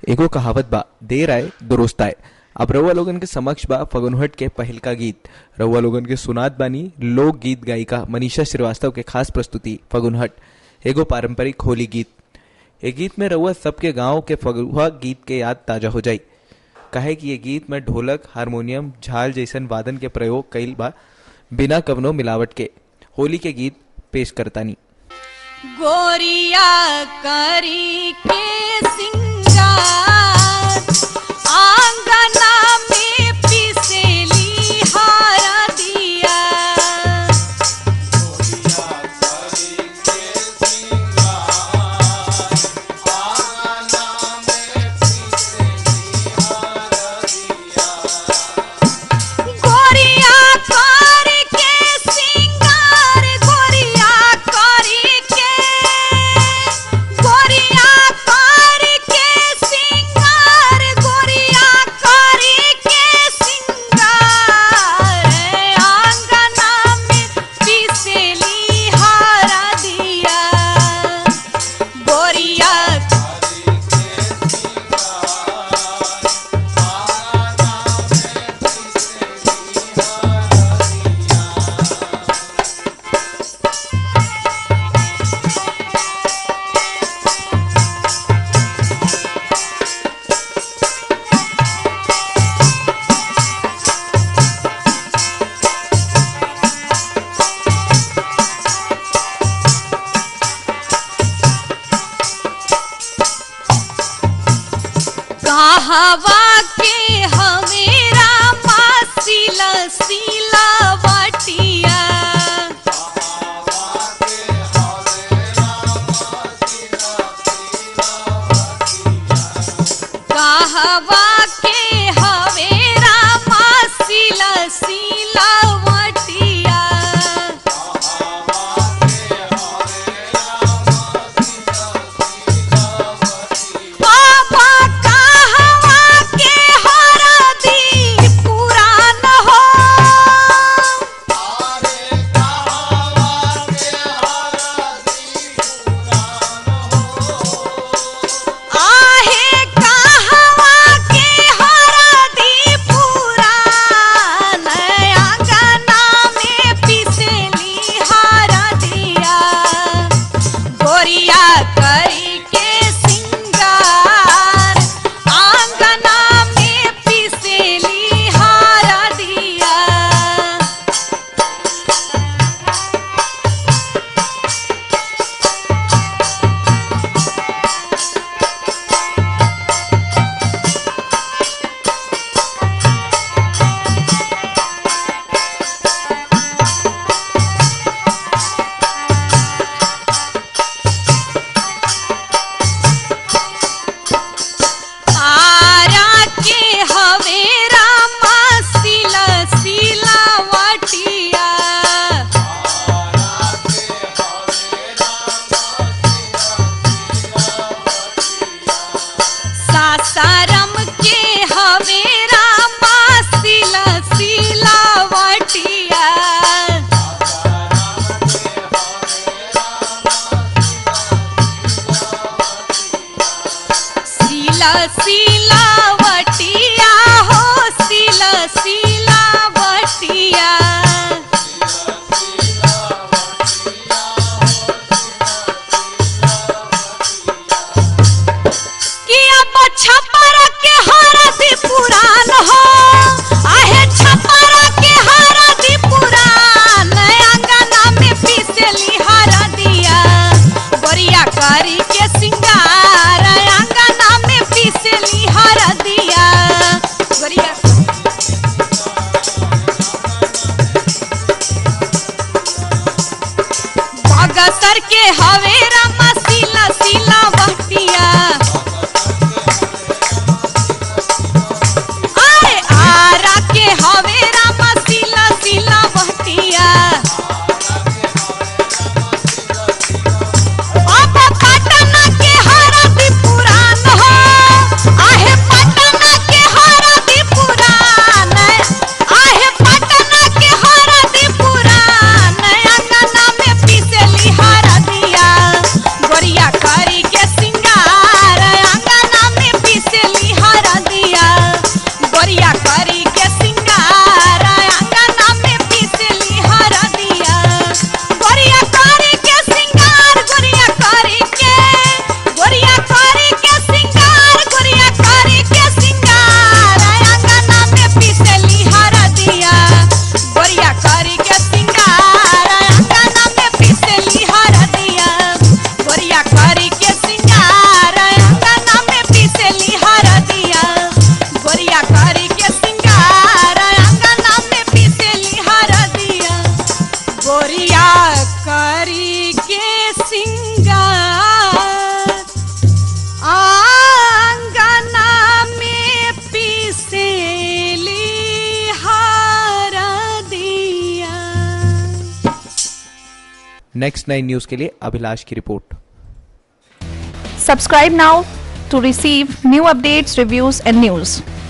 एगो कहावत बा देर आए दुरुस्त आए अब रउआ लोगन के समक्ष बा फगुनहट के पहिल का गीत रउआ लोगन के सुनात बानी लोक गीत गायिका मनीषा श्रीवास्तव के खास प्रस्तुति फगुनहट एगो पारंपरिक होली गीत ए गीत में रउआ सबके गांव के फगुआ गीत के याद ताजा हो जाई कहे कि ये गीत में ढोलक हारमोनियम झाल जैसन वादन के प्रयोग कईल बा बिना कवनो मिलावट के होली के गीत पेश करतानी गोरिया करी के सिंगार आंगना में पिसेली हारा दिया गोरिया करी के सिंगार गोरिया करी के गोरिया करी के सिंगार गोरिया करी के सिंगार आंगना में पिसेली हारा दिया गोरिया कहवा के हमेरा मासिला सीला वटिया कहवा के हमेरा मासिला सीला वटिया बाबा कहवा के हरदी पुरान हो आहे कहवा के हरदी पुरान आंगना में पिसेली हरदिया गोरिया करी के सिंगार आंगना में पिसेली हारा दिया आरा के हवेरा मासिला सीला वटिया सासारम के हवेरा मासिला सीला वटिया सीला सीला वटिया हो सीला सीला वटिया किया छपरा के हरदी पुरान हो आहे छपरा के हरदी पुरान अंगना में पिसली हरदिया गोरिया करी के सिंगार अंगना में पिसली हरदिया नेक्स्ट नाइन न्यूज के लिए अभिलाष की report Subscribe now to receive new updates, reviews, and news.